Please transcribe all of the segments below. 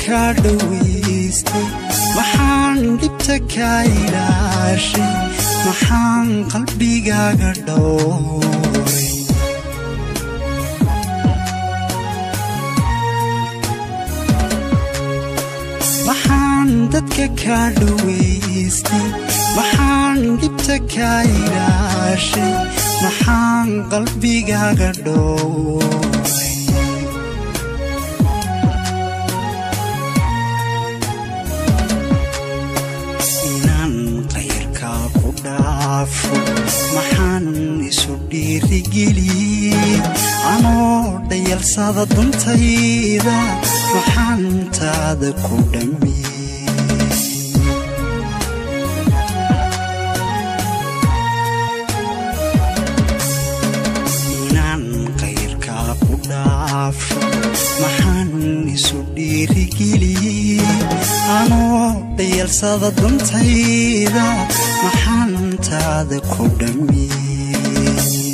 kaa dhowaystay maxaan dhibta kaa ilaashay maxaan qalbigaaga dhowray maxaan dadka kaa dhowaystay maxaan dhibta kaa ilaashay maxaan qalbigaaga dhowray inaan qayrkaa ku dhaafo maxaan isu dhiirigeliyey anoo dhayalsada duntayda maxaan taada ku dhammiyey inaan qayrkaa ku dhaafo maxaan isu dhiirigeliyey anoo dhayalsada duntayda maxaan taada ku dhammiyey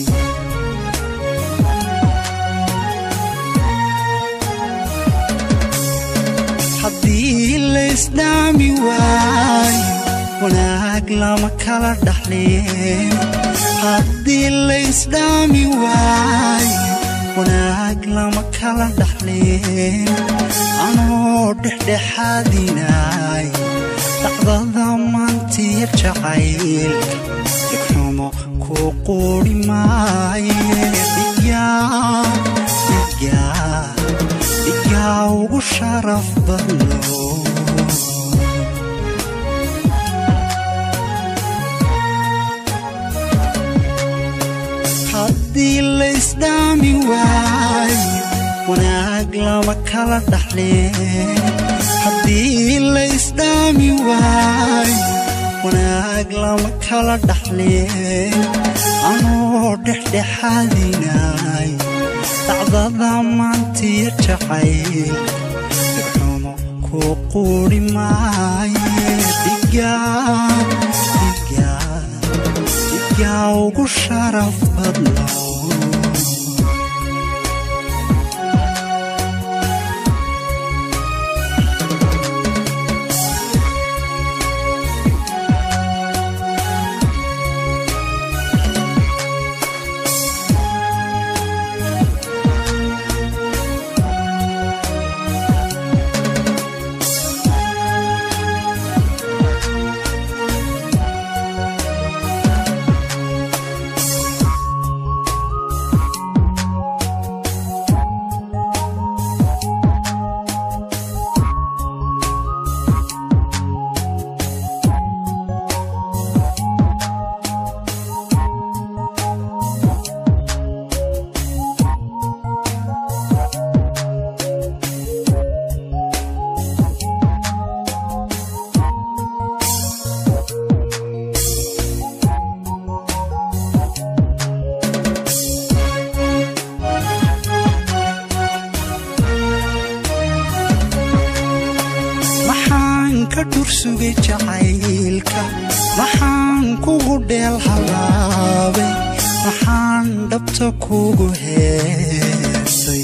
haddii laysdhaami waayo wanaag lama kala dhaxleen haddii laysdhaami waayo wanaag lama kala dhaxleen anoo dhexdhexaadinaay dhacdada maantiya jacaylka dhigxumo ku quuri maaye dhigaa dhigaa dhigaa ugu sharaf badno haddii laysdhaami waayo wanaag lama kala dhaxleen haddii laysdhaami waayo wanaag lama kala dhaxleen anoo dhexdhexaadinaay dhacdada maantiya jacayl dhigxumo ku quuri maaye dhigaa dhigaa dhigaa ugu sharaf badno maxaan ka dhursugay jacaylka maxaan kugu dheel halaabay maxaan dhabta kugu heesay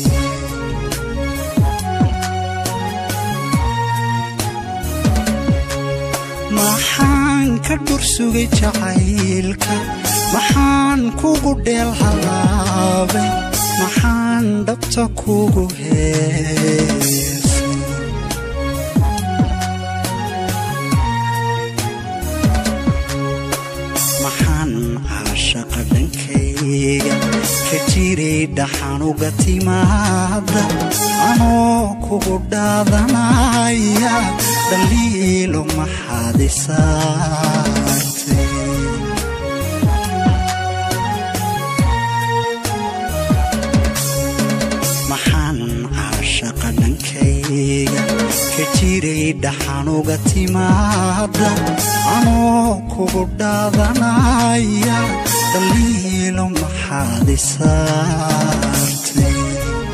maxaan ka dhursugay jacaylka maxaan kugu dheel halaabay maxaan dhabta kugu heesay maxaan caashaqa dhankayga ka jiray dhaxanuga timaada anoo kugu dhaadanaya dhaliilo maxaad isaartay maxaan caashaqa dhankayga ka jiray dhaxanuga timaada anoo kugu dhaadanaya dhaliilo maxaad isaartay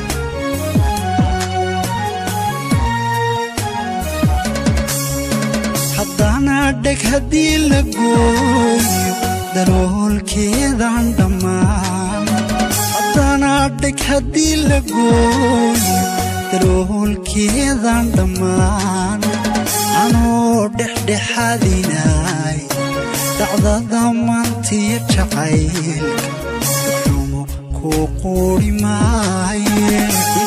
haddana dheg haddii la gooyo daloolkeedaan dhammaan haddana dheg haddii la gooyo daloolkeedan dhammaan anoo dhexdhexaadinay dhacdada maantiyo jacaylka xumo kuu quuri maaye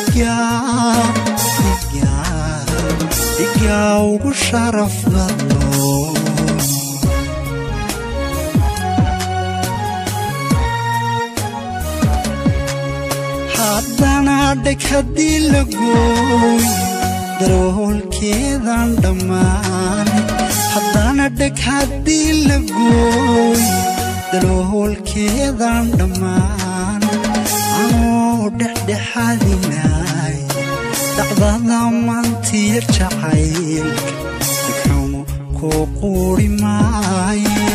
dhigaa ugu sharaf badno haddana dheg haddii la gooy daroolkeedan dhammaan haddana dheg haddii la gooy daloolkeedan dhammaan anoo dhexdhexaadinay dhacdada maantiyo jacaylka dhigxumo kuu quuri maaye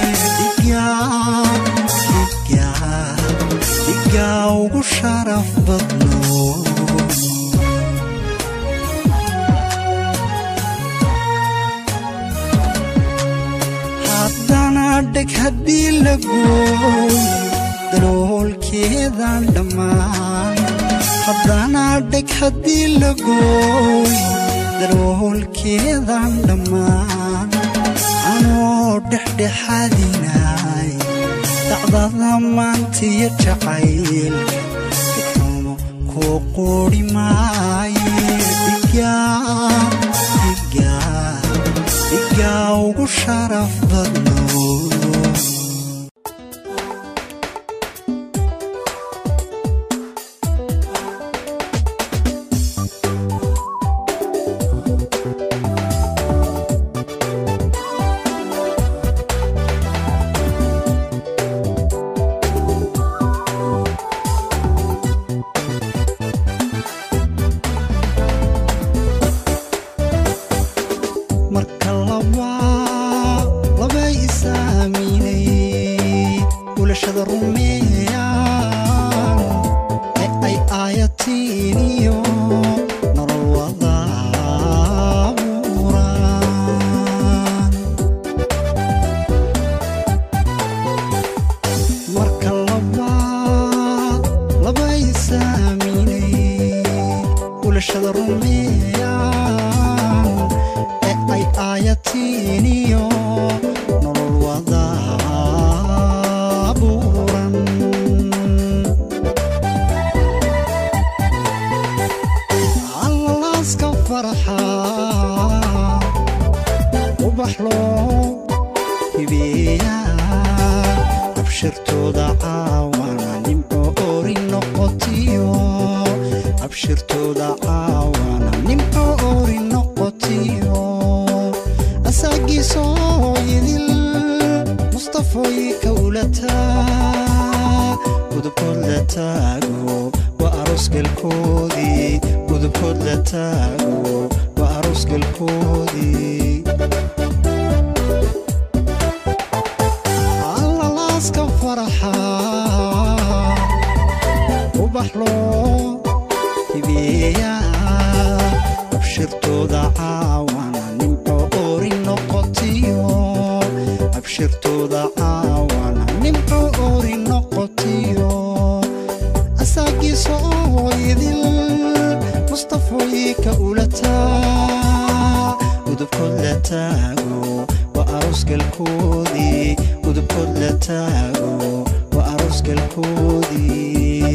dhigaa ugu sharaf badno haddana dheg haddii la gooy daloolkeedan dhammaan haddana dheg haddii la gooy daloolkeedan dhammaan anoo dhexdhexaadinay dhacdada maantiyo jacaylka dhigxumo kuu quuri maaye dhigaa ugu sharaf badno marka labaa labay isaaminay ulashada rumeeyaan ee ay aayatiin iyo nolol wadaaburaan marka labaa labay isaaminay ulashada rumeeyaan ee ay aayatiin iyo nolol wadaaburan allaaska farxa ubax loo hibeeyaa abshirtooda caawana nimco ori noqotiyo abshirtooda caawana nimco ori noqotiyo asaagiisoo idil mustafoy kawlataa gudubkood la taago waa aroosgalkoodii gudubkood la taago waa aroosgalkoodii allalaaska faraxa ubax loo hibeeyaa abshirtooda caawana nimco ori noqotiyo abshirtooda caawana nimco ori noqotiyo asaagiisoo idil mustafoy ka ulataa udubkood la taago waa aroosgalkoodii udubkood la taago waa aroosgalkoodii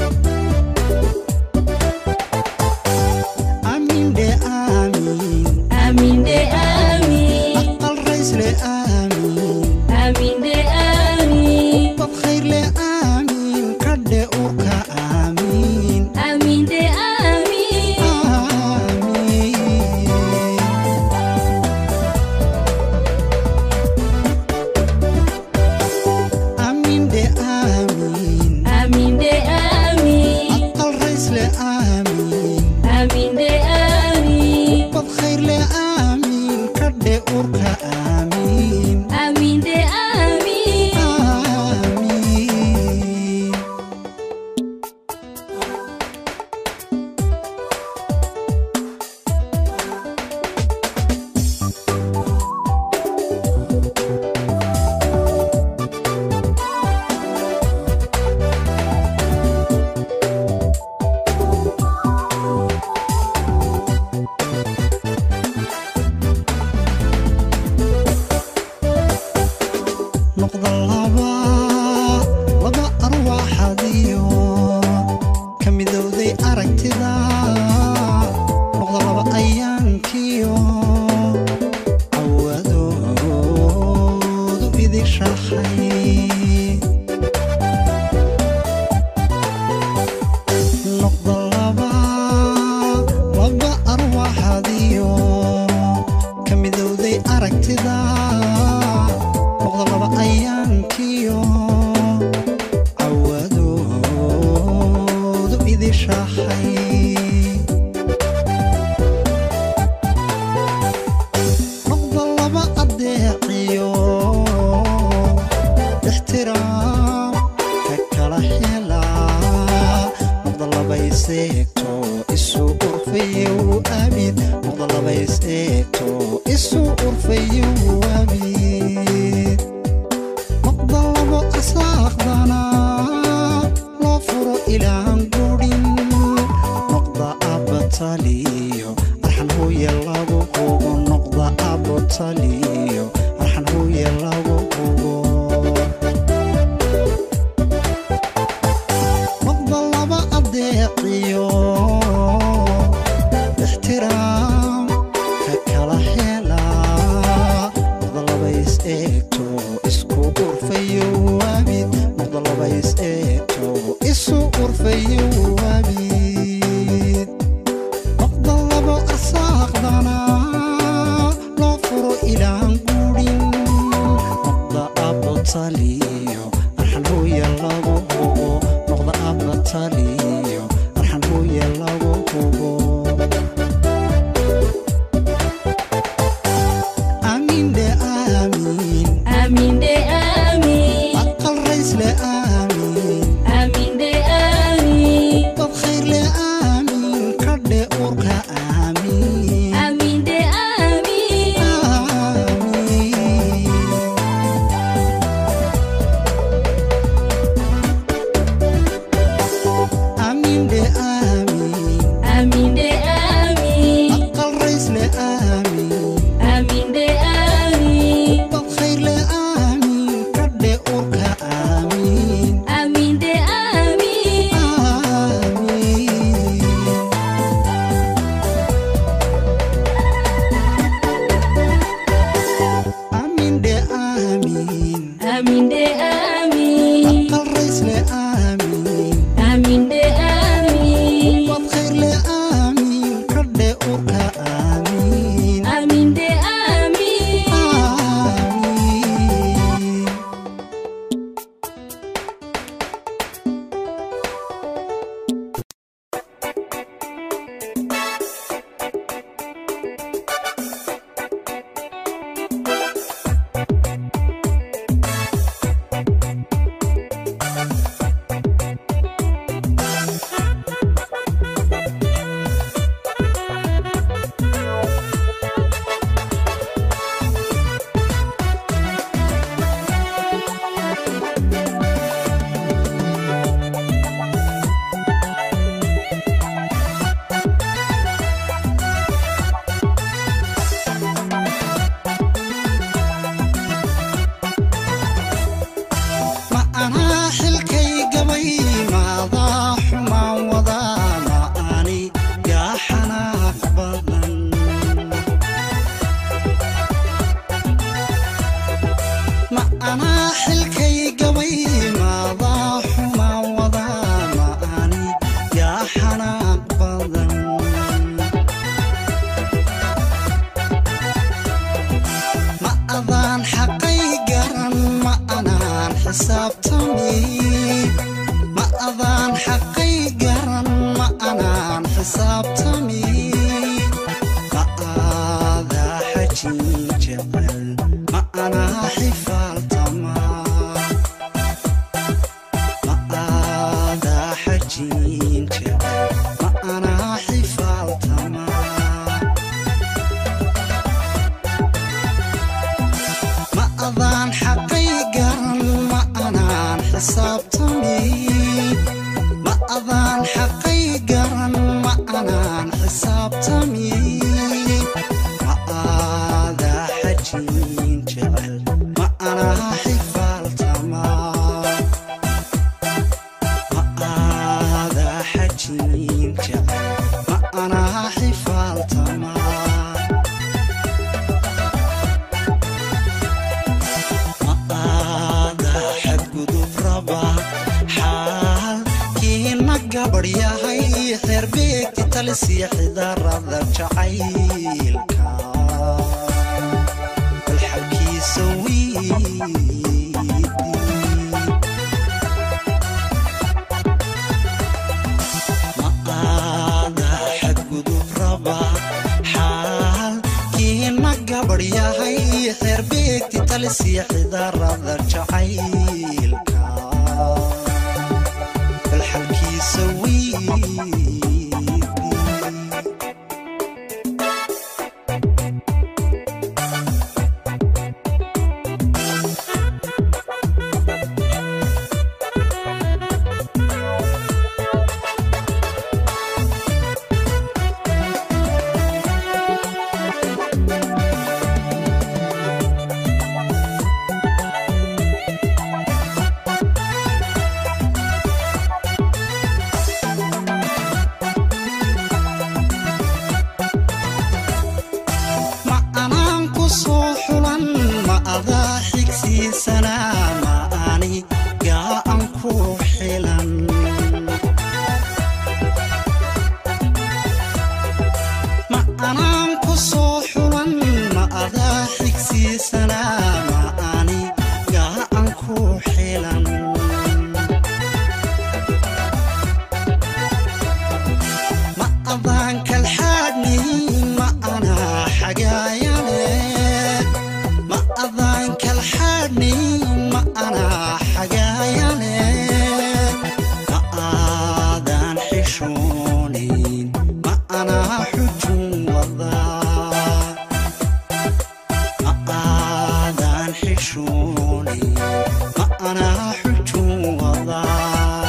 amindhe aamin Amin de amin, aqal raysle aamin amin de amin, bad khayrle aamin kadhe urka aamin amin de amin, aamin amindhe aamin amin de amin, aqal raysle aamin amin de amin, bad khayrle aamin kadhe urka aamin amin de amin, aamin noqda laba laba arwaaxadiyo ka midowday aragtida noqda laba ayaankiyo awadoodu idishahay noqda laba laba arwaaxadiyo ka midowday aragtida noqda laba ayaankiyo cawadoodu idishahay noqda laba adeeciyo ixtiraam ka kala hela noqda laba iseegto isu urfayo abid noqda laba iseegto isu urfayo abid noqda labo asaaqdana loo furo ilaan gurin noqda abataliyo arxan hooye lagu hubo noqda abataliyo arxan hooye lagu hubo noqda laba adeeciyo ixtiraam ka kala hela noqda laba is eegto isku urfayo abid noqda laba is eegto isu urfayo abid noqda labo asaaqdana loo furo ilaan gurin noqda abataliyo arxan hooye lagu hubo noqda abataliyo arxan hooye lagu hubo aamiinde aamiin Amin de amin. aqal raysle aamiin Amin de amin. dad khayrle aamiin kadhe urka aamiin Amin de amin. aamiin aamiinde aamiin Amin de amin. aqal raysle aamiin Amin de amin. dad khayrle aamiin kadhe urka aamiin Amin de amin. aamiin aamiinde aamiin Amin de amin. aqal raysle aamiin Amin de amin. dad khayrle aamiin kadhe urka aamiin Amin de amin. aamiin ma anaa xilkay gabay maadaa xumaan wadaa ma ani yaa xanaaq badan ma anaa xilkay gabay maadaa xumaan wadaa ma ani yaa xanaaq badan ma adaan xaqay garan ma anaan xisaabtami ma adaan xaqay garan ma anaan xisaabtami ma aadaa xajin jecel ma anaa xifaaltama ma aadaa xajin jecel ma anaa xifaaltama ma adaan xaqay garan ma anaan xisaabtami ma adaan xaqay garan ma anaan xisaabtami ma aadaa xajin jecel ma anaa xifaal gabadh yahay reer beegti talisiya xidarada jacaylka bal xalkiisa wiidi ma aada xadgudub raba xaalkiina gabadh yahay reer beegti talisiya xidarada jacaylka bal xalkiisa wiidi ma anaan ku soo xulan ma adaa xigsiisanaa ma ani gaa'an ku xilan ma anaan ku soo xulan ma adaa xigsiisanaa ma ani gaa'an ku xilan ma adaan kalxaadni ma anaa xagaayane ma adaan kalxaadni ma anaa xagaayane ma aadaan xishoonin ma anaa xujun wadaa ma aadaan xishoonin ma anaa xujun wadaa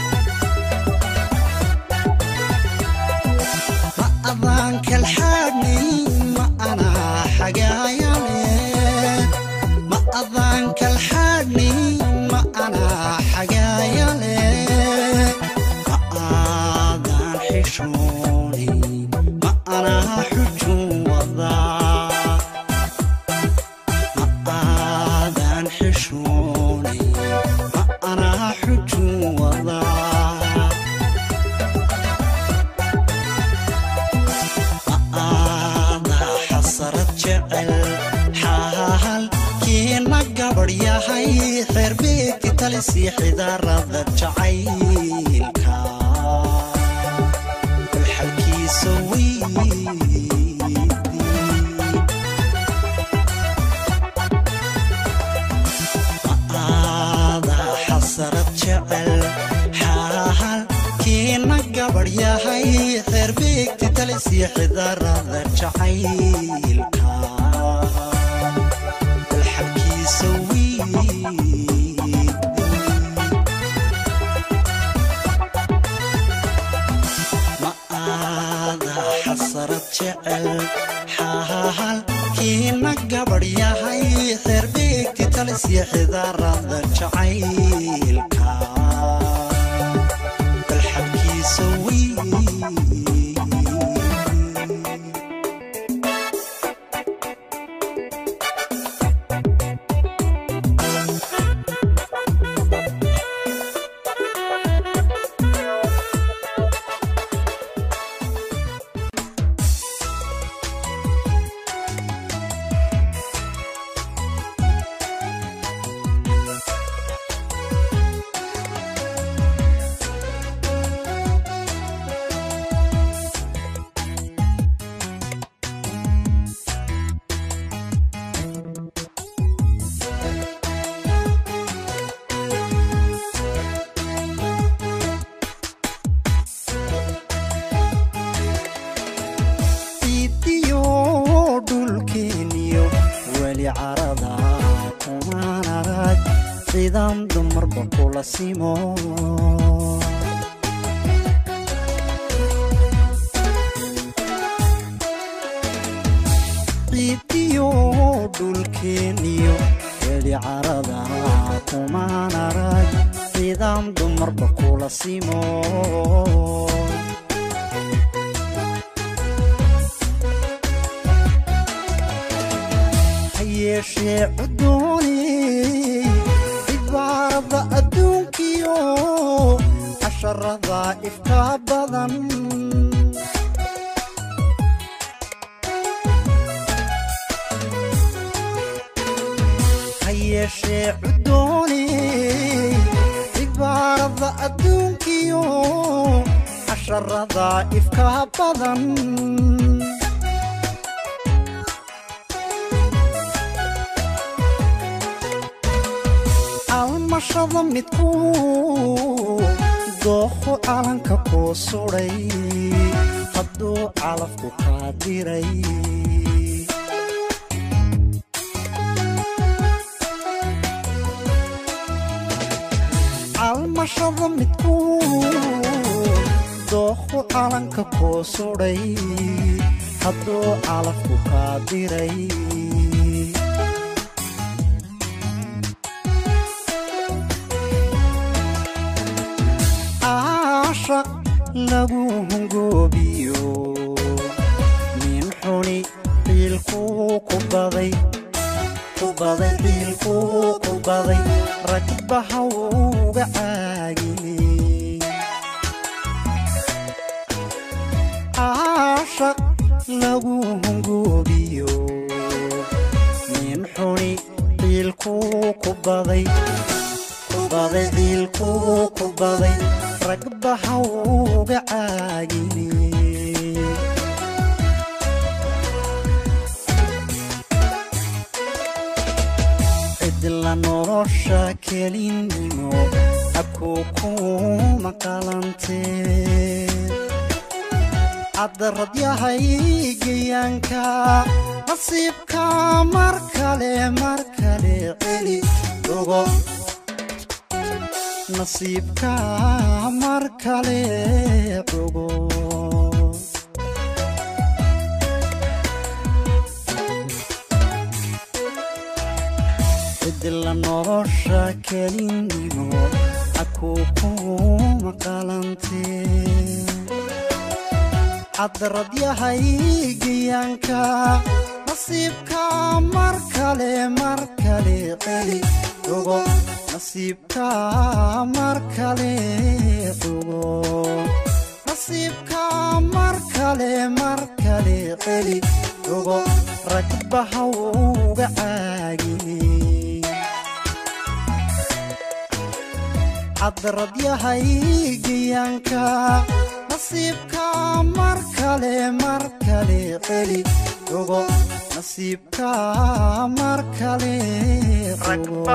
ma adaan kalxaadni ma anaa xagaayane ma adaan kalxaadni ma anaa xagaayane ma aadaan xishoonin ma anaa xujun wadaa ma aadaan xishoonin ma anaa xujun wadaa aada xasarad jecel xaalkiina gabadh yahay reer beegti talisi xidarada jacaylka bal xalkiisa wiidi ma aada xasarad jecel xaalkiina gabadh yahay reer beegti talisiya xidarada jacaylka bal xalkiisa wiidi ma aada xasarad jecel xaalkiina gabadh yahay reer beegti talisiya xidarada jacaylka bal xalkiisa wiidi ciidiyo dhulkeeniyo weli carada kumaan arag ciidan dumarba kula simo ciidiyo dhulkeeniyo weli carada kumaan arag ciidan dumarba kula simo hayeeshee cudooni cibaarada adduunkiyo casharada ifka badan ha yeeshee cudooni cibaarada adduunkiyo casharada ifka badan almashada midku dooqo calanka kuu sudhay hadduu calafku kaa diray almashada midku dooqo calanka kuu sudhay hadduu calafku kaa diray caashaq lagu hungoobiyo nin xuni ciilkuu ku baday ku baday ciilkuu ku baday ragbaha uga caagiyey caashaq lagu hungoobiyo nin xuni ciilkuu ku baday ku baday ciilkuu ku baday ragbaha uga caagiyey cidla nolosha kelinimo abkuu kuma qalantee caddarad yahay geyaanka nasiibka mar kale mar kale celi ogo nasiibka mar kale ogo cidla nolosha kelinimo akuu kuma qalantee caddarad yahay geyaanka nasiibka mar kale mar kale celi ogo nasiibka mar kale ogo nasiibka mar kale mar kale celi ogo ragbaha uga caagiyey caddarad yahay geyaanka nasiibka mar kale mar kale celi ogo nasiibka mar kale ogo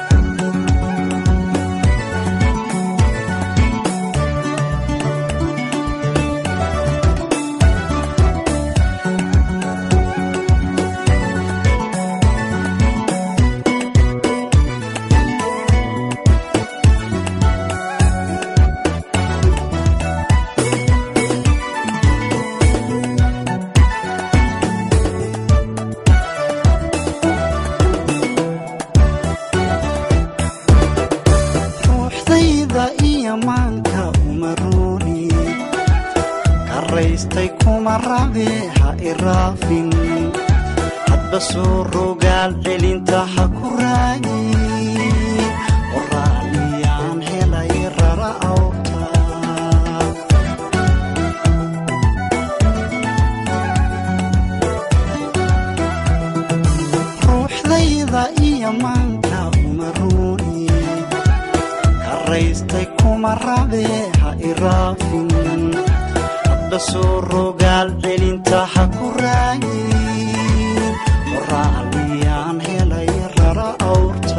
ruuxdayda iyo maanka umaruuni karaystay kuma rabe ha iraafin hadba soo rogaal celinta ha ku raagi waraaliyaan helay rara awta ruuxdayda iyo maanka umaruuni karaystay kuma rabe ha iraafin hadba soo rogaal celinta ha ku raagin waraaliyaan helay rara awrta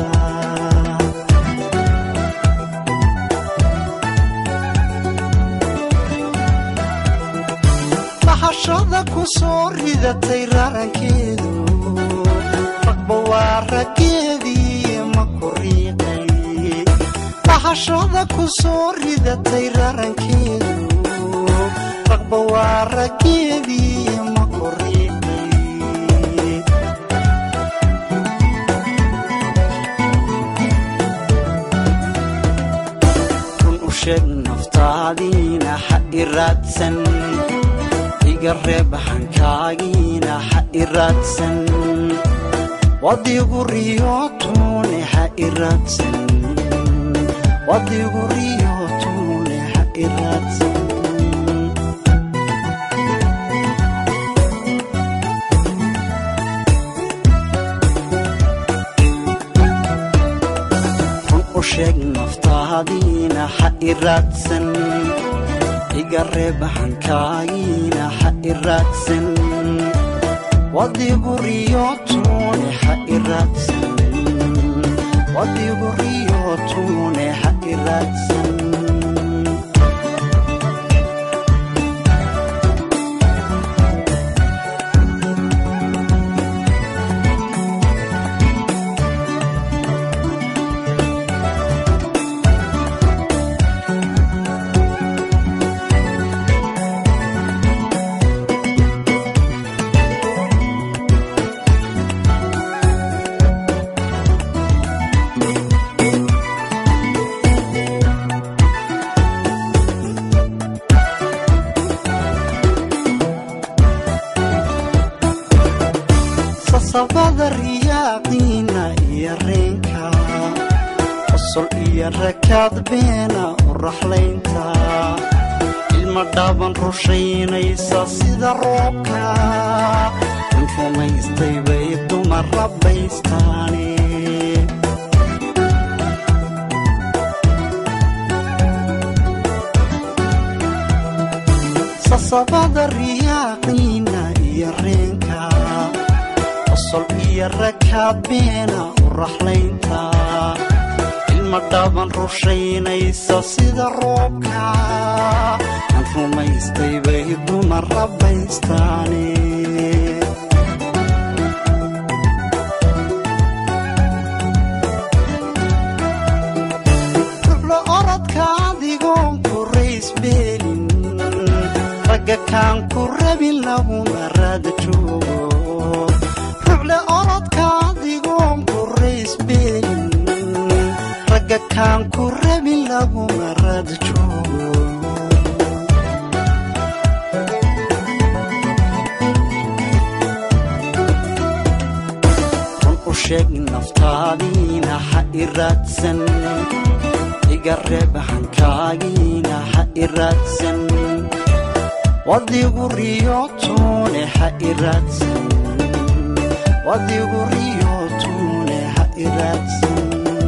bahashada ku soo ridatay rarankeedu ragba waa raggeedii ma ku riiqay bahashada ku soo ridatay rarankeedu ragba waa raggeedii ma ku riiqay run u sheeg naftaadiina ha iraadsan iga reeb hankaagiina ha iraadsan wadigu riyootune ha iraadsan wadigu riyootune ha iraadsan run u sheeg naftaadiina ha iraadsan iga reeba hankaagiina ha iraadsan wadigu riyootune ha iraadsan wadigu riyootune ha iraadsan sasabada riyaaqiina iyo reenka qosol iyo rakaad beena u raxlaynta ilma dhaaban rushaynaysa sida roobka in rumaystay bay dumar rabbaystaane sasabada riyaaqiina iyo reenka qosol iyo rakaad beena u raxlaynta ilma dhaaban rushaynaysa sida roobka aan rumaystay bay dumar rabbaystaane rublo orodka adigoon ku raysbeelin ragga kaan ku rabin laguma raada joogo ruble orodka adigoon ku raysbeelin ragga kaan ku rabin laguma raada joogo run u sheeg naftaadiina ha iraadsan iga reeba hankaagiina ha iraadsan wadigu riyootune ha iraadsan wadigu riyootune ha iraadsan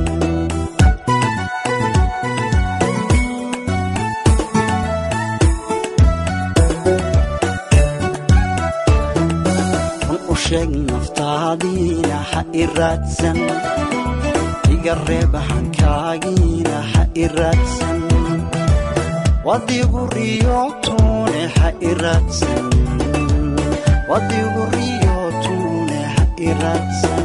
run u sheeg naftaadiina ha iraadsan iga reeba hankaagiina ha iraadsan wadigu riyootune ha iraadsan wadigu riyootune ha iraadsan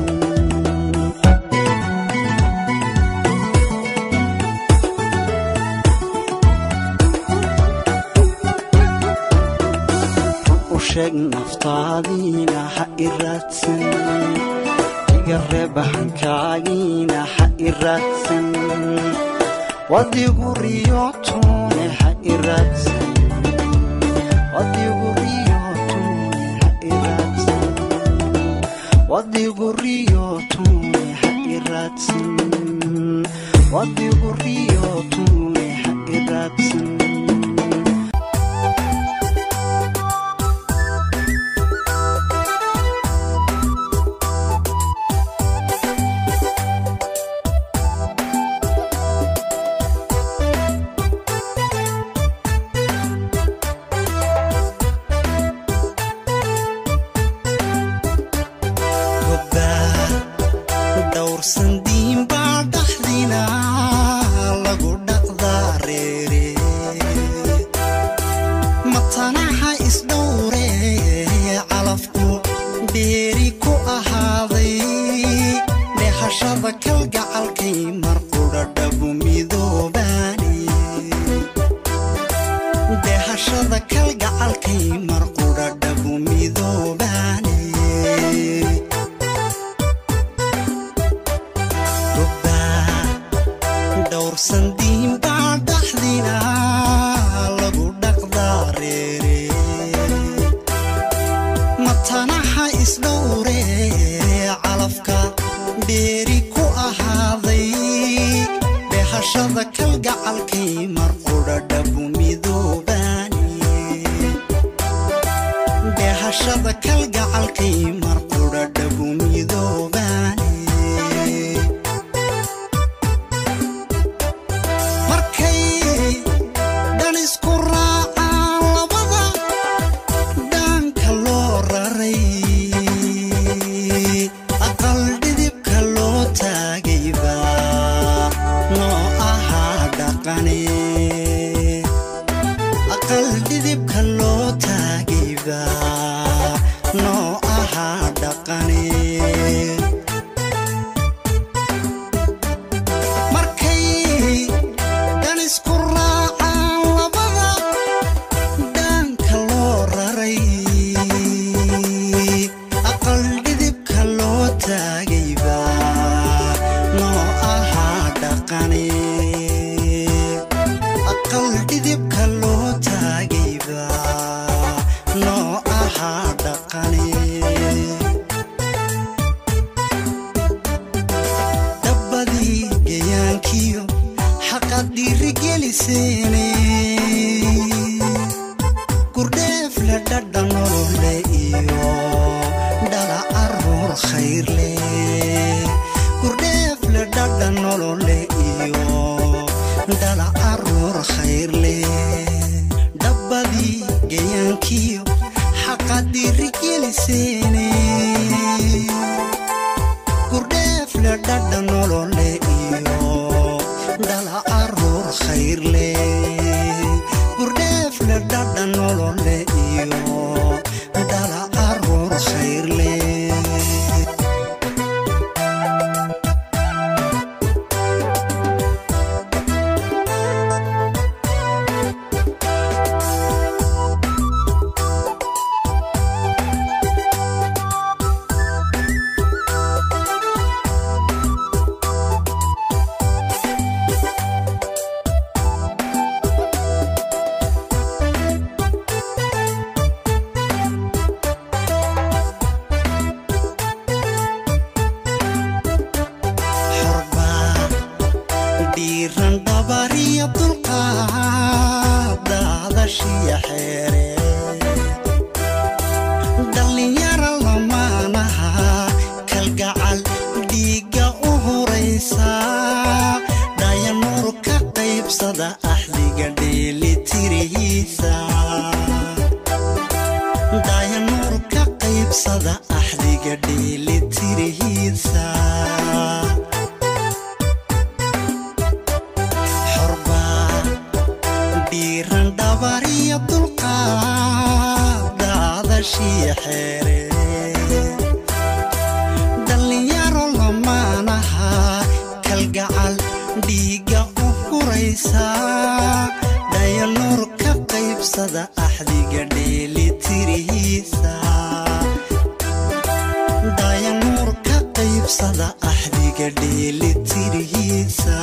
run u sheeg naftaadiina ha iraadsan iga reeba hankaagiina ha iraadsan wadigu riyootune ha iraadsan wadigu riyootune ha iraadsan wadigu riyootune ha iraadsan wadigu riyootune ha iraadsan dhowrsan diinbaa dhaxdina lagu dhaqdaa reere matanaha isdhowre calafku dheeri ku ahaaday dhehashada kalgacalkay marqudha dhabu midoobaani dhehashada kalgacalkay marqudha dhabu midoobaani dhowrsan diinbaa dhaxdina lagu dhaqdaa reere matanaha isdhowre calafka dheeri ku ahaaday dhehashada kalgacalkay marqudha dhabumi geliseene gurdheefle dhadha nolole iyo dhala caruur khayrle gurdheefle dhadha nolole iyo dhala caruur khayrle dhabbadii gayaankiyo xaqadiri geliseene gurdheefle dhadha nolole iyo dhala caruur khayrle gurdheefle dhadha nolole iyo dhala caruur khayrle xorbaa dhiiran dhabariya dulqaad daadashiya xeere dhallinyara lamaanaha kalgacal dhiigga u horaysa dhayanuur ka qaybsada axdiga dheelitirihiisa dayanuur ka qaybsada axdiga dheelitirihiisa xorbaa dhiiran dhabariya dulqaad daadashiya xeere dhallinyaro lamaanaha kalgacal dhiigga u huraysa dhayanuur ka qaybsada axdiga dheelitirihiisa dayanuur ka qaybsada axdiga dheelitirihiisa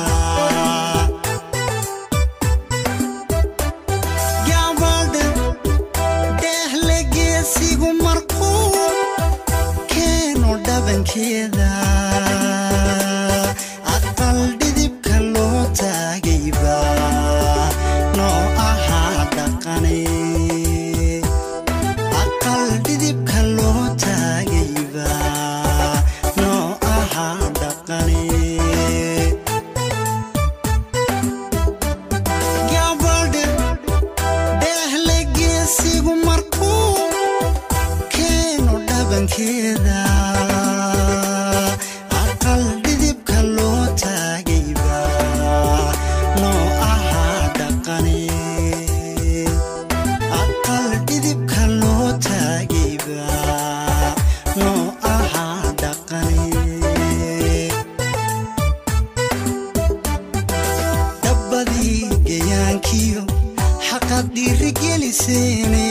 gabadha dheehle geesigu markuu keeno dhabankeeda aqal dhidibka loo taagayba noo ahaa dhaqane aqal dhidibka loo taagayba noo ahaa dhaqane gabadha dheehle geesigu markuu keeno dhabankeeda aqal dhidibka loo taagayba noo ahaa dhaqane aqal dhidibka loo taagayba noo ahaa dhaqane dhabbadii gayaankiyo xaqad dhiirigeliseene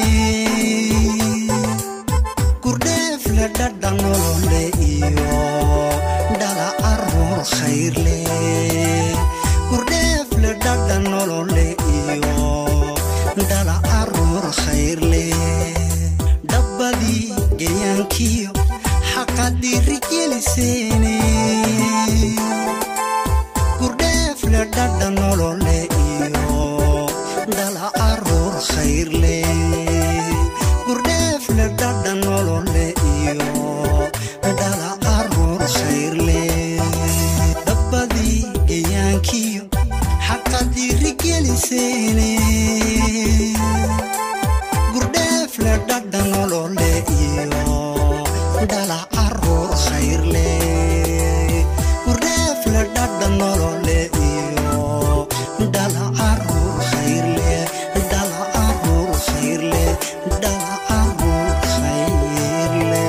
gurdheefle dhadha nolole iyo dhala caruur khayrle gurdheefle dhadha nolole iyo dhala caruur khayrle dhabbadii gayaankiyo xaqad dhiirigeliseene gurdheefle dhadha nolole iyo dhala caruur khayrle gurdheefle dhadha nolole iyo dhala caruur khayrle dhabbadii gayaankiyo xaqadirigelisene gurdheefle dhadha nolole iyo dhala caruur khayrle gurdheefle dhadha nolole iyo dhala caruur khayrle dhala caruur khayrle dhala caruur khayrle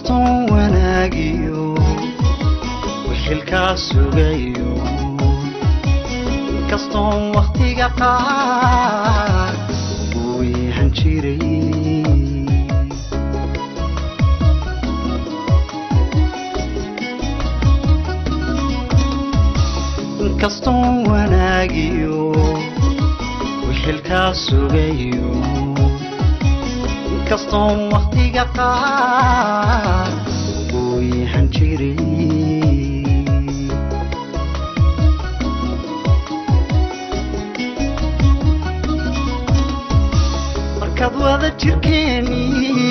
inkastoon wanaagiyo wixilkaa sugayo inkastoon wakhtiga qaar uu yahan jiray inkastoon wanaagiyo wixilkaa sugayo inkastoon wakhtiga qaar uu yahan jiray markaad wada jirkeeni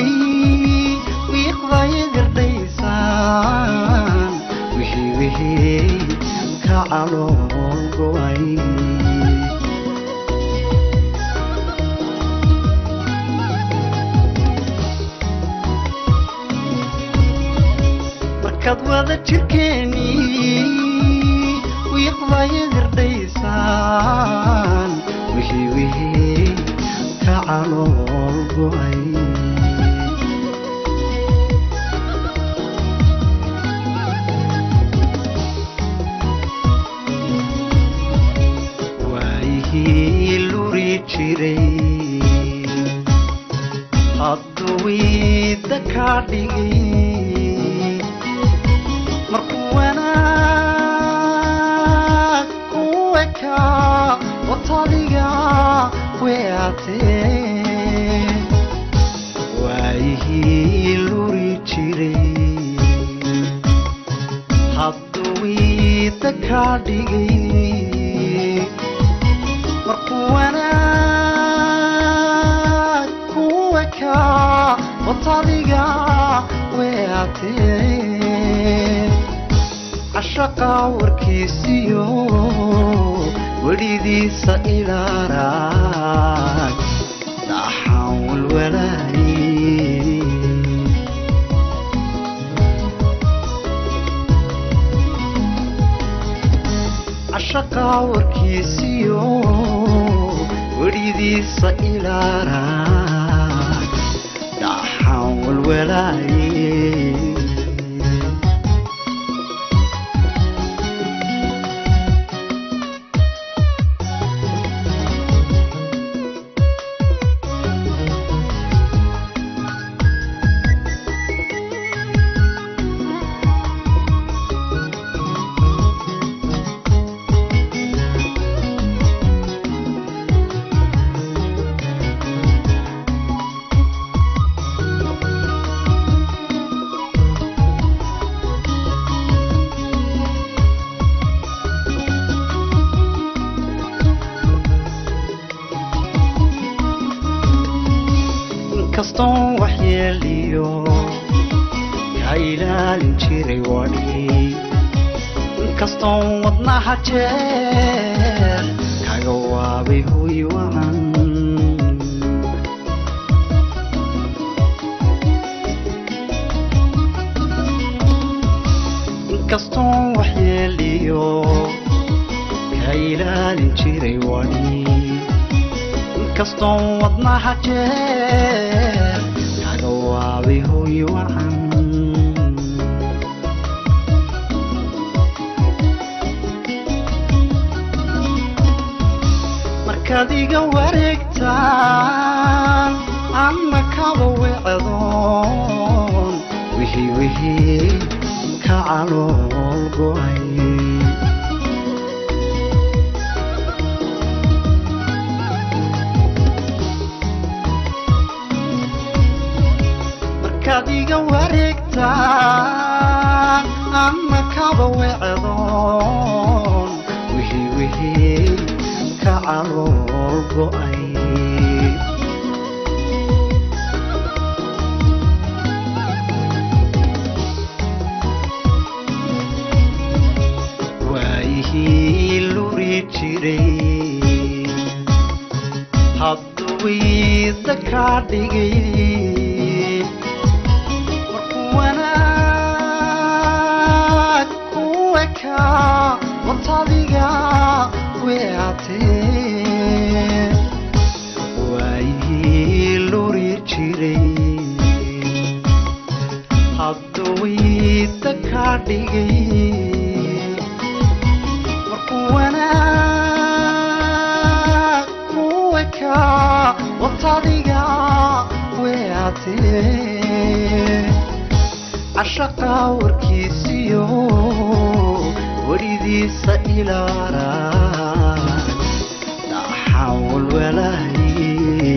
wiiqdaya gardhaysaan wixii wixii ka calool go'ay markaad wada jirkeeni wiiqdaya gardhaysaan wixii wixii ka calool go'ay waayihii luri jiray hadduu wiida kaa dhigay markuu wanaag ku ekaa watadiga weatee waayihii luri jiray hadduu wiida kaa dhigay markuu wanaag ku ekaa watadiga weatee cashaqa warkiisiyo welidiisa ilaaraag dhaxaan walwalaayey cashaqa warkiisiyo welidiisa ilaaraag dhaxaan walwalaayey inkastoon waxyeeliyo ka ilaalin jiray wadhi inkastoon wadnaha jeer kaga waabay hoy wacan inkastoon waxyeeliyo ka ilaalin jiray wadhi inkastoon wadnaha jeer kaga waabay hoy wacan markaad iga wareegtaan ama kaba wecdoon wixii wixii ka calool go'ay markaad iga wareegtaan ama kaba wecdoon wixii wixii ka calool go'ay waayihii luri jiray hadduu wiida kaa dhigay markuu wanaag ku ekaa watadiga weatee waayihii luri jiray had kaa dhigay markuu wanaag kuwa kaa watadiga weatee cashaqa warkiisiyo weridiisa ilaara dhaxawal walaaye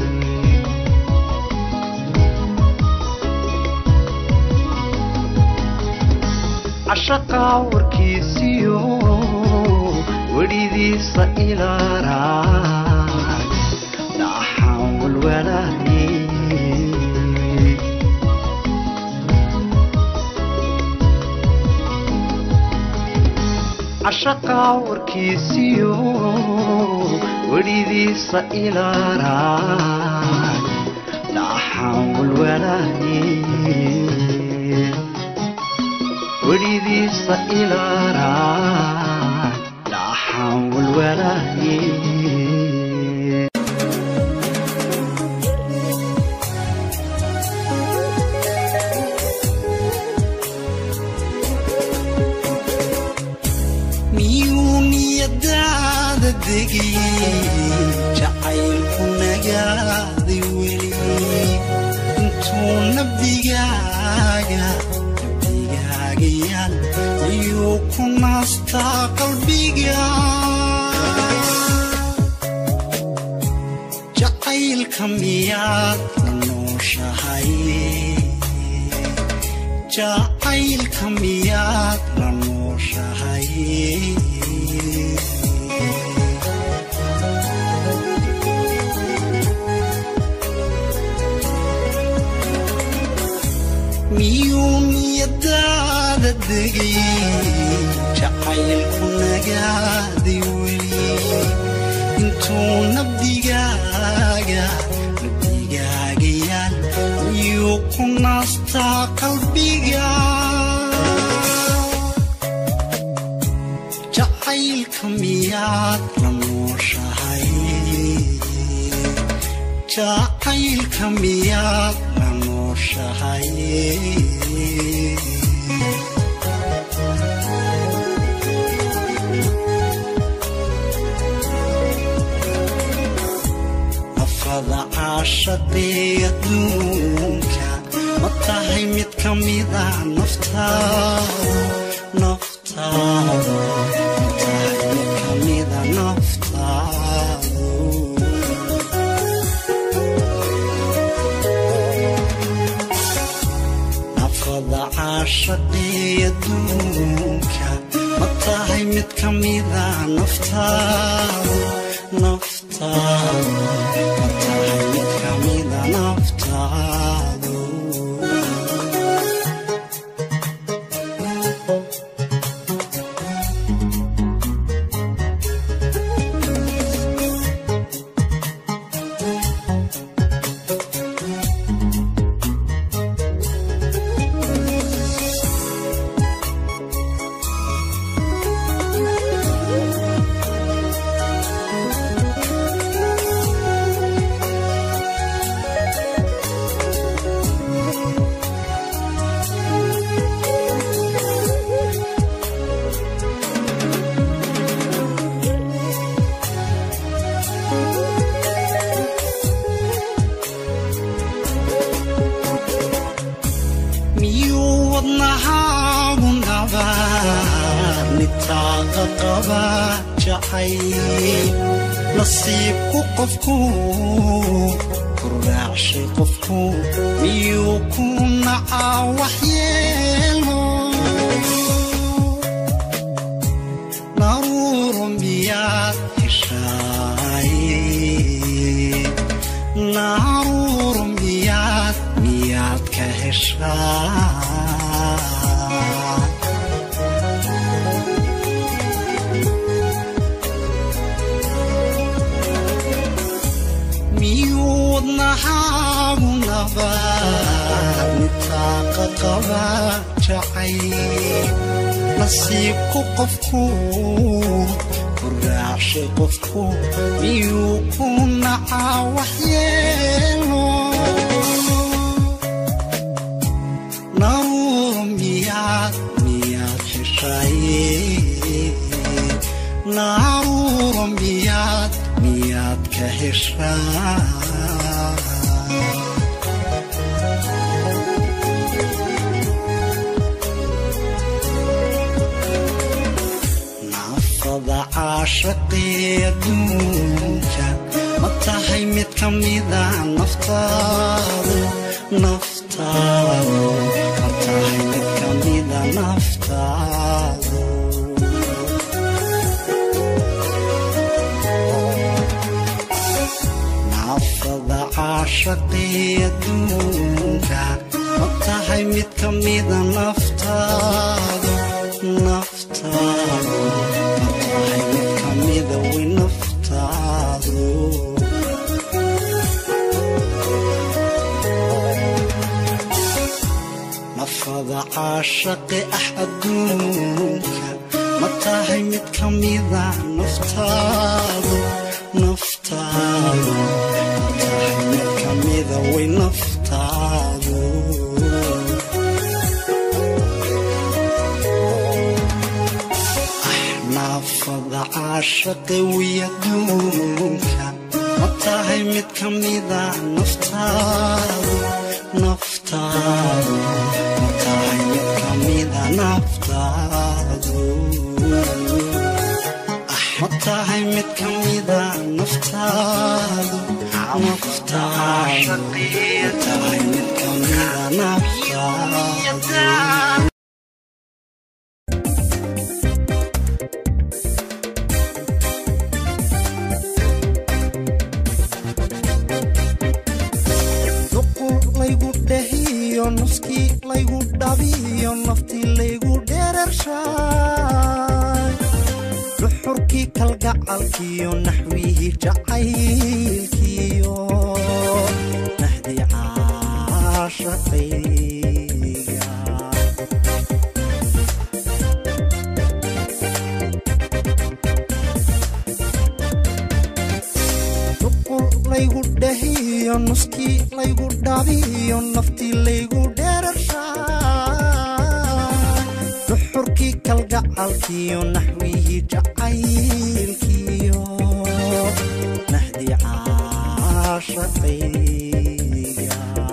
cashaqa warkiisiyo weridiisa ilaara dhaxawal walaaye cashaqa warkiisiyo weridiisa ilaara dhaxawal walaaye weridiisa ilaara dhaxawal walaaye miyuu niyadaada degay jacaylku nagaaday weli intuu nabdigaaga nabdigaaga yaal miyuu ku naastaa qalbiga jacaylka miyaad la nooshahay jacaylka miyaad la nooshahay miyuu niyadaada degay jacaylku nagaaday weli intuu nabdigaaga nabdigaaga yaal miyuu ku naastaa qalbiga jacaylka miyaad la nooshahay jacaylka miyaad la nooshahay nafada caashaqee adduunka ma tahay mid ka mida naftaada naftaada ma tahay mid ka mida naftaadu nafada caashaqee adduunka ma tahay mid ka mida naftaadu naftaadu ma tahay mid ka mida naftaadu miyuu wadnahaagu nabaa nitaaqa qaba jacayl nasiibku qofku ku raacshay qofku miyuu ku nacaa waxyeelo naruuro miyaad heshaay naruuro miyaad miyaad ka heshaa miyuu wadnahaagu nabaa nitaaqa qaba jacayl nasiibku qofku ku raacshay qofku miyuu ku nacaa waxyeelo naruuro miyaad heshay naaruuro miyaad miyaad ka heshaa naafada caashaqii adduunka ma tahay mid ka mida naftaadu naftaadu ma tahay mid ka mida naftaadu naafada caashaqii adduunka ma tahay mid ka mida naftaadu naftaadu ma tahay mid ka mida way naftaadu nafada caashaqi ah adduunka ma tahay mid ka mida naftaadu naftaadu ma tahay mid ka mida way naftaadu naafada caashaqi wiy adduunka ma tahay mid ka mida naftaadu naftaadu ma tahay mid ka mida naftaadu ma tahay mid ka mida naftaadu naftaadu ma tahay mid ka mida naftaadu duqul laygu dhahiyo nuskii laygu dhabiyo naftii laygu dheerarshaay duxurkii kalgacalkiyo naxwihii jacaylkiyo nahdii caashaqayga duqul laygu dhahiyo nuskii laygu dhabiyo naftii laygu dheerarshaay duxurkii kalgacalkiyo naxwihii jacaylkiyo nahdii caashaqayga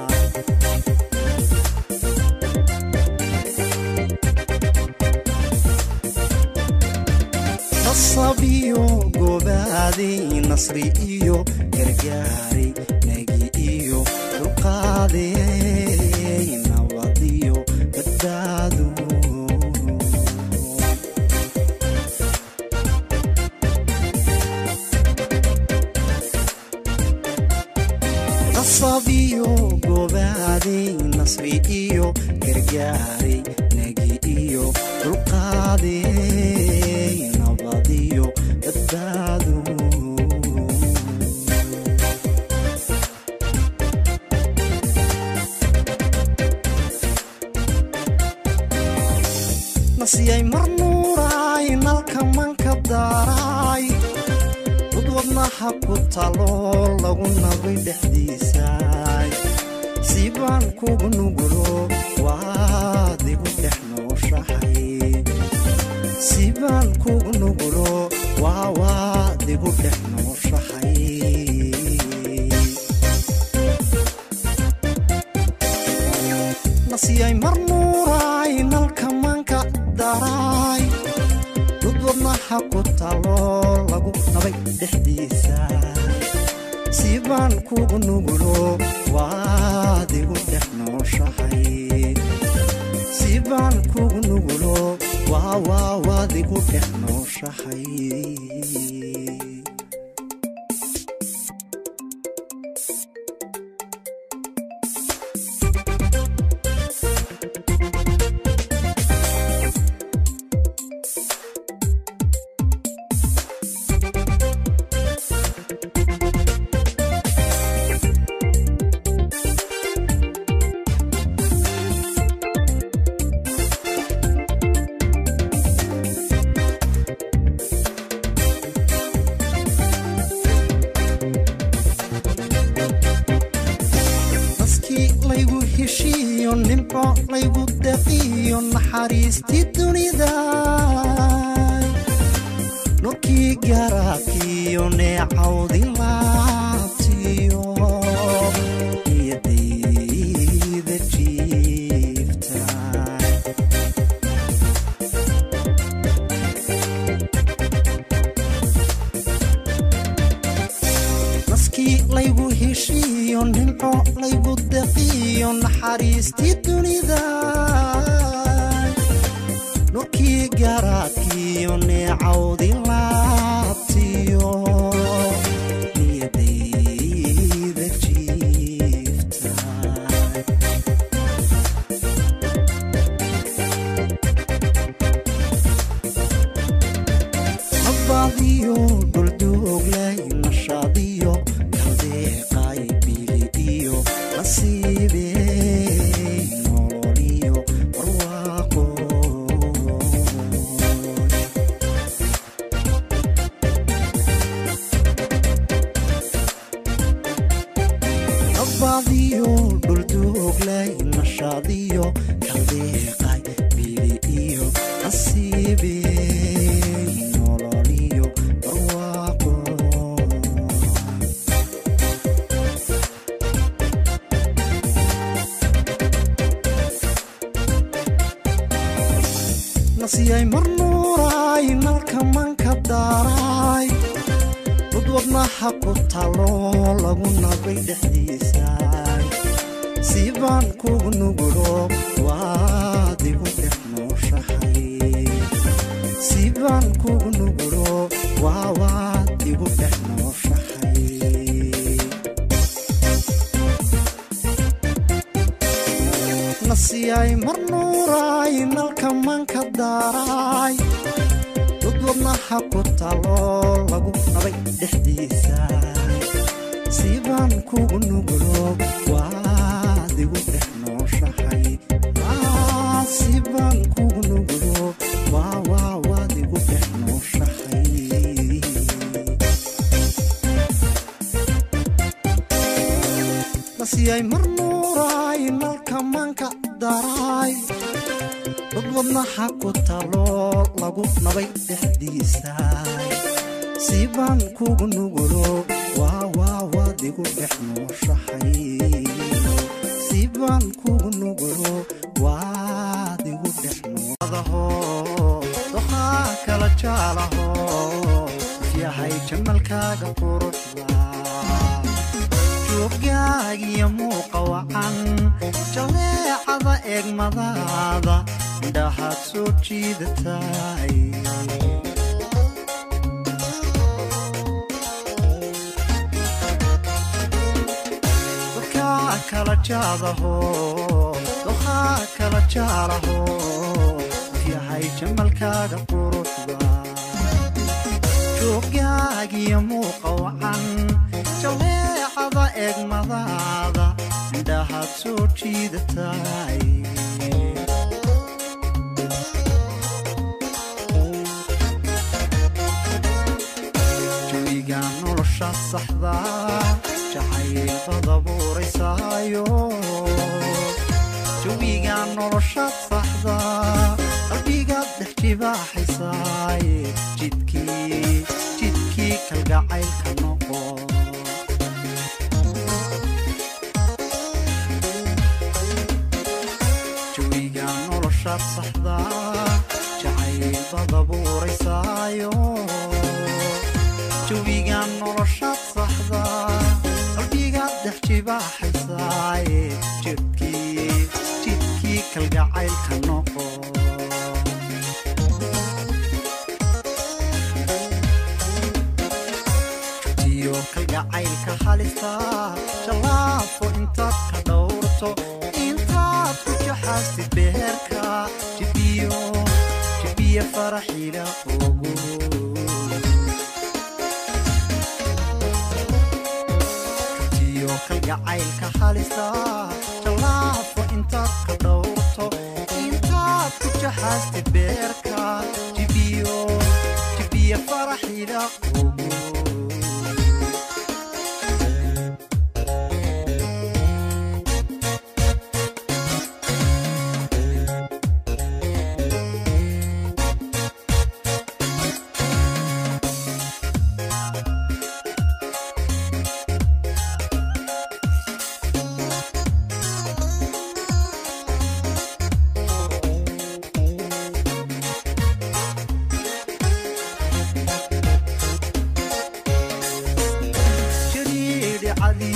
nasabiyo gobaaday nasri iyo gargaaray nagi iyo dulqaaday nabadiyo badbaado nasabiyo gobaaday nasri iyo gargaaray nagi iyo dulqaaday nabadiyo badbaado nasiyay mar nuuraay nalka manka daaraay dud wadnaha ku talo lagu nabay dhexdiisaay siibaan kugu nugulo waad igu dhex nooshahay siibaan kugu nugulo waa waad igu dhex nooshahay nasiyay mar nuuraay nalka manka daraay dud wadnaha ku talo lagu nabay dhexdiisa siibaan kugu nugulo waad igu dhex nooshahay siibaan kugu nugulo waa waa waad igu dhex nooshahay naskii laygu heshiiyo nimco laygu daqiyo iyo naxariistii dunida nurkii garaadkiiyo neecawdi laabtiyo niyadayda jiifta naskii laygu heshiiyo nimco laygu daqiyo naxariistii dunida nurkii garaadkiiyo neecawdi laabtiyo niyadayda jiifta nabadiyo dhuldooglay nashaadiyo kaldeeqay bili iyo nasiibey nololiyo barwaaqo nabadiyo dhuldooglay nashaadiyo kaldeeqay bili iyo nasiibey nololiyo barwaaqo nasiyay marnuuraay nalka manka daaraay dad wadnaha ku talo lagu nabay dhexdiisaay siibaan kugu nugulo waad igu dhex nooshahay siibaan kugu nugulo waa waad igu dhex nooshahay nasiyay marnuuraay nalka manka daaraay dad wadnaha ku talo lagu nabay dhexdiisa siibaan kugu nugulo waad igu dhex nooshahay Ah, siibaan kugu nugulo waa waa waad igu dhex nooshahay nasiyay marnuuraay nalka manka daraay dad wadnaha ku talo lagu nabay dhexdiisa siibaan kugu nugulo waa waa waad igu dhex nooshahay siibaan kugu nugulo waad igu dhex noadaho doqaa kala jaalaho yahay jamalkaaga quruxda joogaagiyo muuqa wacan jaleecada eegmadaada indhahaad soo jiidatay dadkaa kala jaadaho doqaa kala jaalaho yahay jamalkaaga quruxda joogaagiyo muuqa wacan jaleecada eegmadaada indhahaad soo jiidatay jawiga nolosha saxda jacaylbad abuuraysaayo jawiga nolosha saxda qalbigaad dhex jibaaxaysaay jidkii jidkii kalgacaylka noqo jawiga noloshaad saxda jacaylbad abuuraysaayo jawiga noloshaad saxda qalbigaad dhex jibaaxaysaay jidkii jidkii kalgacaylka noqo tiyo kalgacaylka halista jallaafo intaad ka dhowrto intaad ku jaxaastid beerka jibiyo jibiya faraxiila ogo tiyo kalgacaylka halista jallaafo intaad ka dhowrto intaad ku jaxaastid beerka jibiyo jibiya faraxiila ogo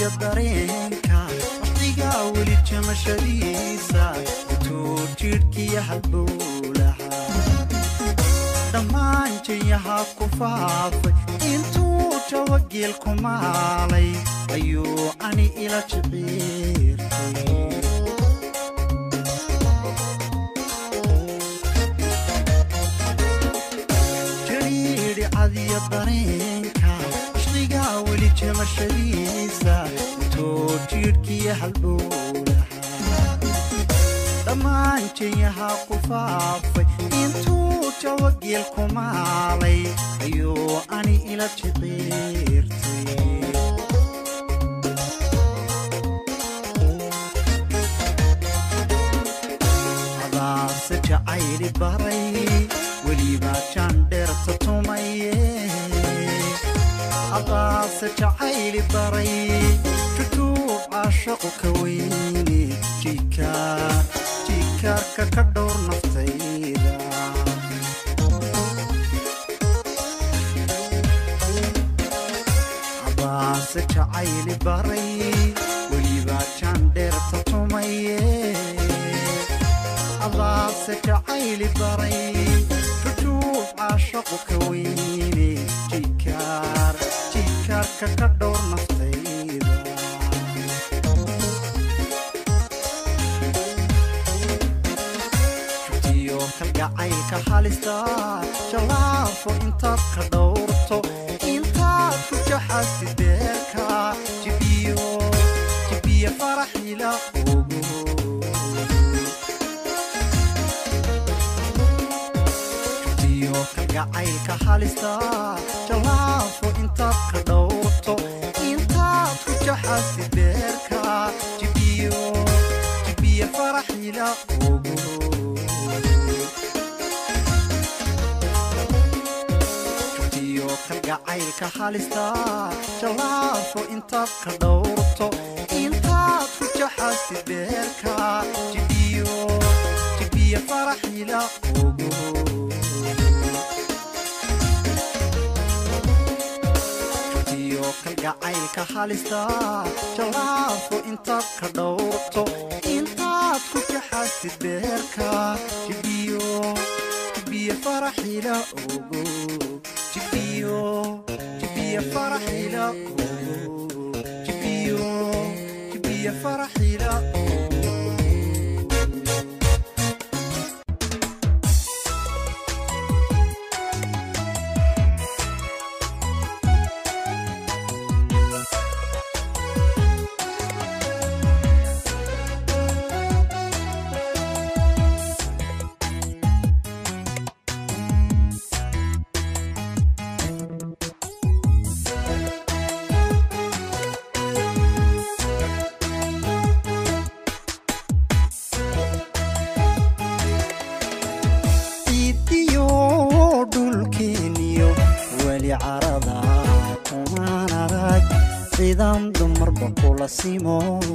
dareenka waqtigaa weli jamashadiisa intuu jidhkiya halbowlaha dhammaan jayaha ku faafay intuu jawageel ku maalay ayuu ani ila jiciirtay jariidhi cadiya dareenka ishqigaa weli jamashadiisa intuu jidhkiya halbowlaha dhammaan jayaha ku faafay intuu jawageel ku maalay ayuu ani ila jiciirtay adaase jacayli baray weliba jandheerta tumaye adaase jacayli baray jujuub caashaqu ka weyne jikaar jikaarka ka dhowr naftayda adaase jacayli baray weliba jandheerta tumaye adaase jacayli baray jujuub caashaqu ka weyne jikaar jikaarka ka dhowr naftayda jugtiyo kalgacaylka halista jalaafo intaad ka dhowrto intaad ku jaxasti beerka jibiyo jibiyo faraxila ogo jugtiyo kalgacaylka halista jalaafo intaad ka dhowrto intaad ku jaxasti beerka jibiyo jibiyo faraxila ogo jugtiyo kalgacaylka halista jalaafo intaad ka dhowrto intaad ku jaxasti beerka jibiyo jibiyo faraxila ogo jugtiyo kalgacaylka halista jalaafo intaad ka dhowrto intaad ku jaxasti beerka jibiyo jibiyo faraxila ogo jibiyo jibiyo faraxila ogo jibiyo jibiyo faraxila ogo ciidiyo dhulkeeniyo weli carada kumaan arag ciidan dumarba kula simo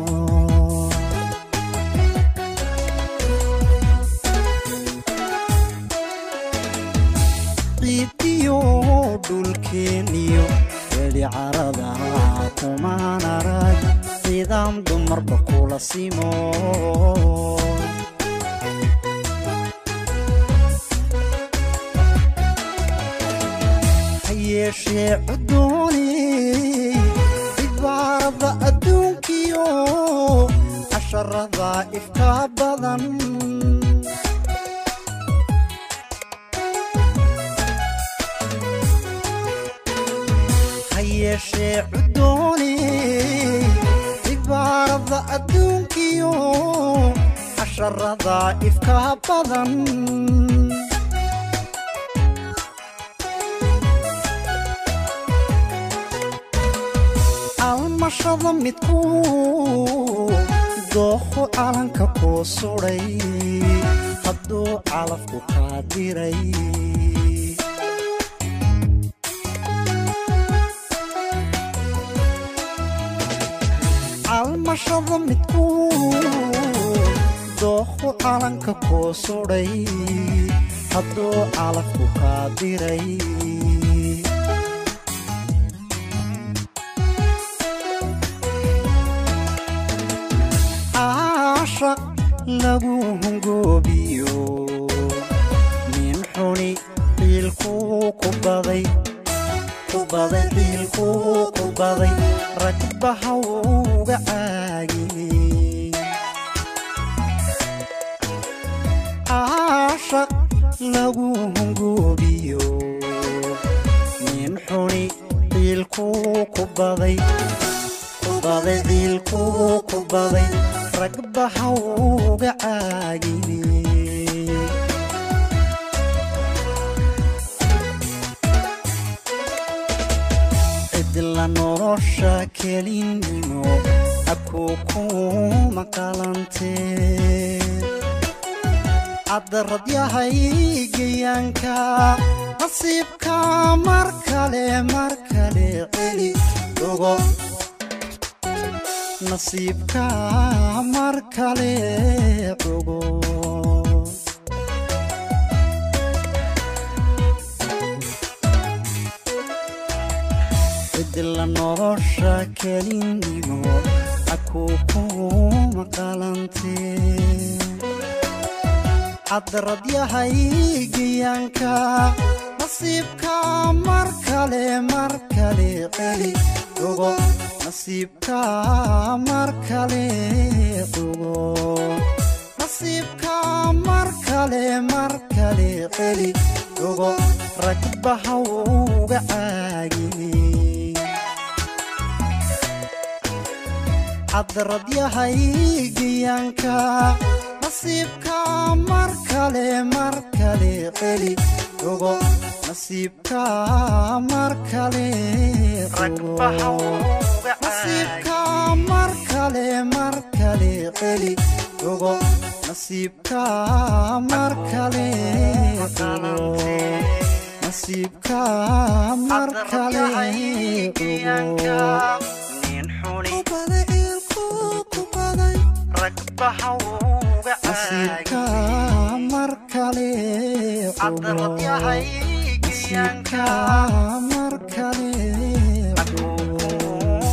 ciidiyo dhulkeeniyo weli carada kumaan arag ciidan dumarba kula simo hayeeshee cudooney cibaarada adduunkiyo casharada ifka badan hayeeshee cudooney cibaarada adduunkiyo casharada ifka badan almashada midku dooqu calanka kuu sudhay hadduu calafku kaa diray almashada midku dooqu calanka kuu sudhay hadduu calafku kaa diray lagu hungoobiyo nin xuni ciilkuu ku baday ku baday ciilkuu ku baday ragba hawga caagiyey caashaq lagu hungoobiyo nin xuni ciilkuu ku baday ku baday ciilkuu ku baday ragba hawga caagiyey cidla nolosha kelinimo abkuu kuma qalantee caddarad yahay gayaanka nasiibka mar kale mar kale celi ogo nasiibka mar kale ogo cidla nolosha kelinimo akuu kuma qalantee caddarad yahay gayaanka nasiibka mar kale mar kale celi ogo nasiibka mar kale ogo nasiibka mar kale mar kale celi ogo ragba hawga caagiyey caddarad yahay gayaanka nasiibka mar kale mar kale celi ogo nasiibka mar kale ogo nasiibka mar kale mar kale celi ogo nasiibka mar kale ogo nasiibka mar kale ogo nin xuni nasiibka mar kale ogo nasiibka mar kale ogo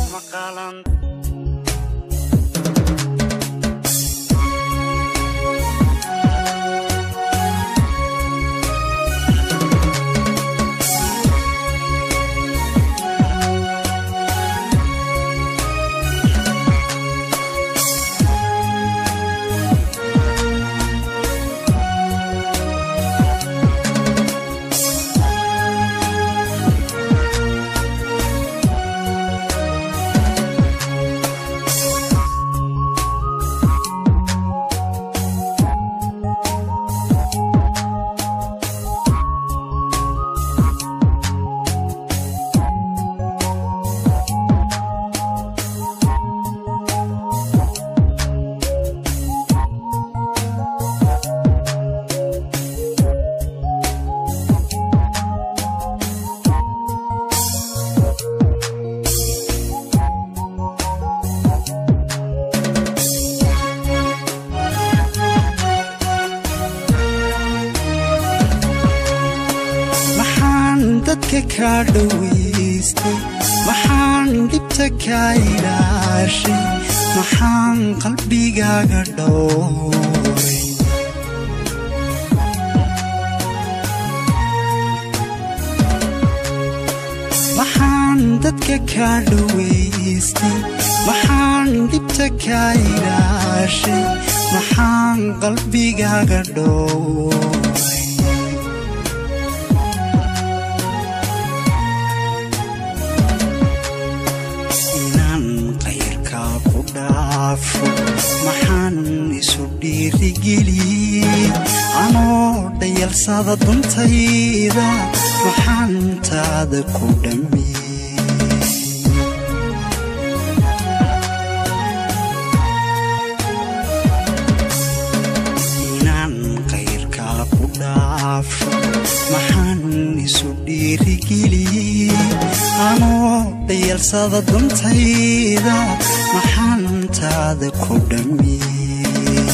maxaan dadka kaa dhowaystay maxaan dhibta kaa ilaashay maxaan qalbigaaga dhowray maxaan dadka kaa dhowaystay maxaan dhibta kaa ilaashay maxaan qalbigaaga dhowray inaan qayrkaa ku dhaafo maxaan isu dhiirigeliyey anoo dhayalsada duntayda maxaan taada ku dhammiyey inaan qayrkaa ku dhaafo maxaan isu dhiirigeliyey anoo dhayalsada duntayda maxaan taada ku dhammiyey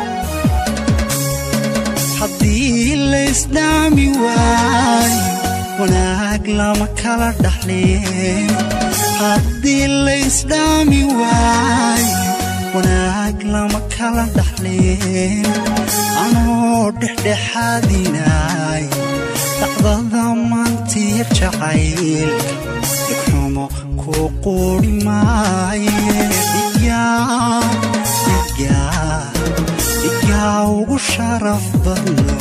haddii laysdhaami waayo wanaag lama kala dhaxleen haddii laysdhaami waayo wanaag lama kala dhaxleen anoo dhexdhexaadinay dhacdada maantiya jacaylka dhigxumo ku quuri maaye dhigaa dhigaa dhigaa ugu sharaf badno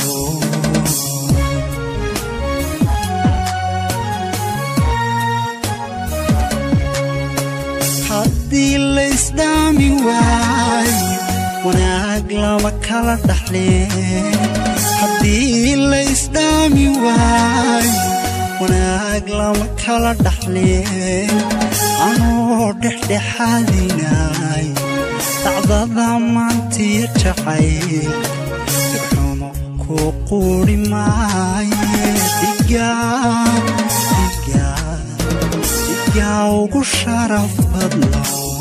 haddii laysdhaami waayo wanaag lama kala dhaxleen haddii laysdhaami waayo wanaag lama kala dhaxleen anoo dhexdhexaadinay dhacdada maantiya jacayl dhigxumo ku quuri maaye dhigaa dhigaa dhigaa ugu sharaf badno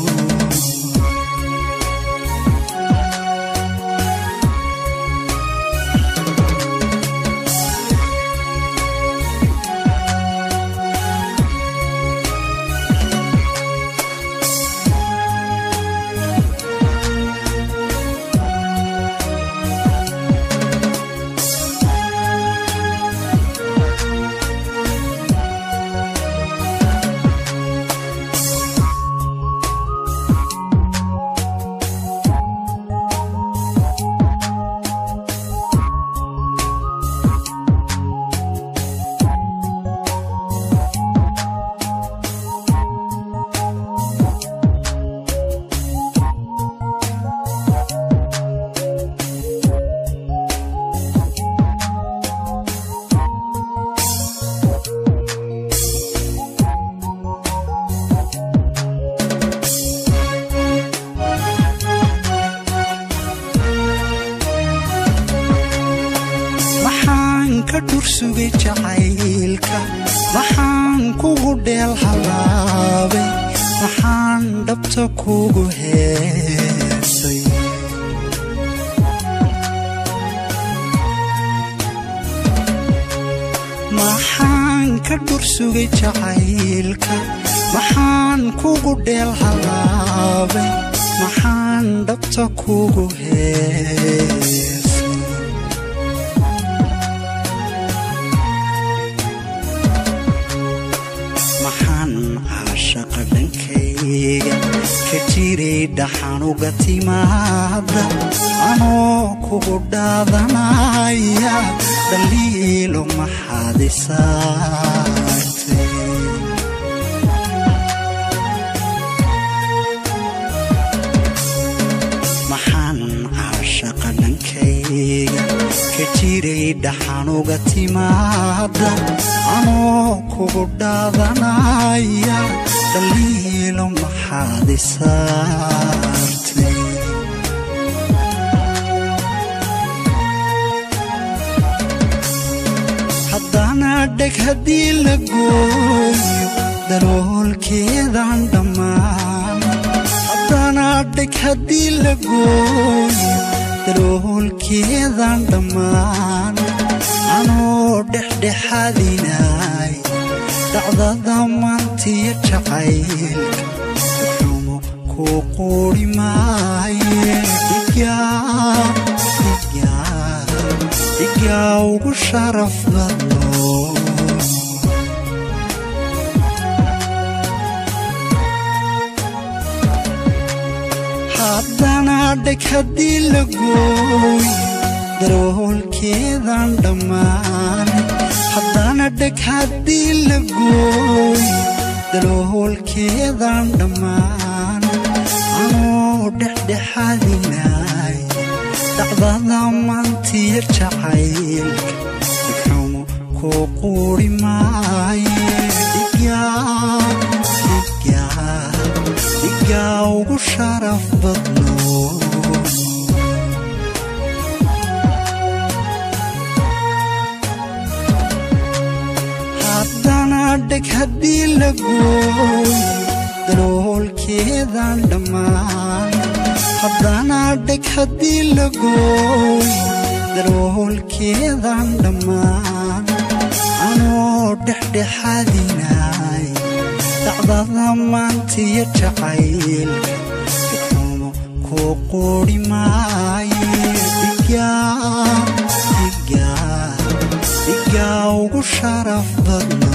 maxaan ka dhursugay jacaylka maxaan kugu dheel halaabay maxaan dhabta kugu heesay maxaan ka dhursugay jacaylka maxaan kugu dheel halaabay maxaan dhabta kugu heesay maxaan caashaqa dhankayga ka jiray dhaxanuga timaada anoo kugu dhaadanaya dhaliilo maxaad isaartay maxaan caashaqa dhankayga ka jiray dhaxanuga timaada anoo kugu dhaadanaya dhaliilo maxaad isaartay haddana dheg haddii la gooyo daloolkeedaan dhammaan haddana dheg haddii la gooyo daloolkeedaan dhammaan anoo dhexdhexaadinay dhacdada maantiya jacaylka xumo ku quuri maaye dhigaa dhigaa dhigaa ugu sharaf badno haddana dheg haddii la gooyo daroolkeedaan dhammaan haddana dheg haddii la gooyo daloolkeedaan dhammaan anoo dhexdhexaadinay dhacdada maantiya jacaylka dhigxumo ku quuri maaye dhigaa dhigaa dhigaa ugu sharaf badno haddana dheg haddii la gooyo daloolkeedaan dhammaan haddana dheg haddii la gooyo daloolkeedaan dhammaan anoo soo dhexdhexaadinay dacdada maantiyo jacaylka xumo kuu quuri maaye digaa digaa digaa ugu sharaf badna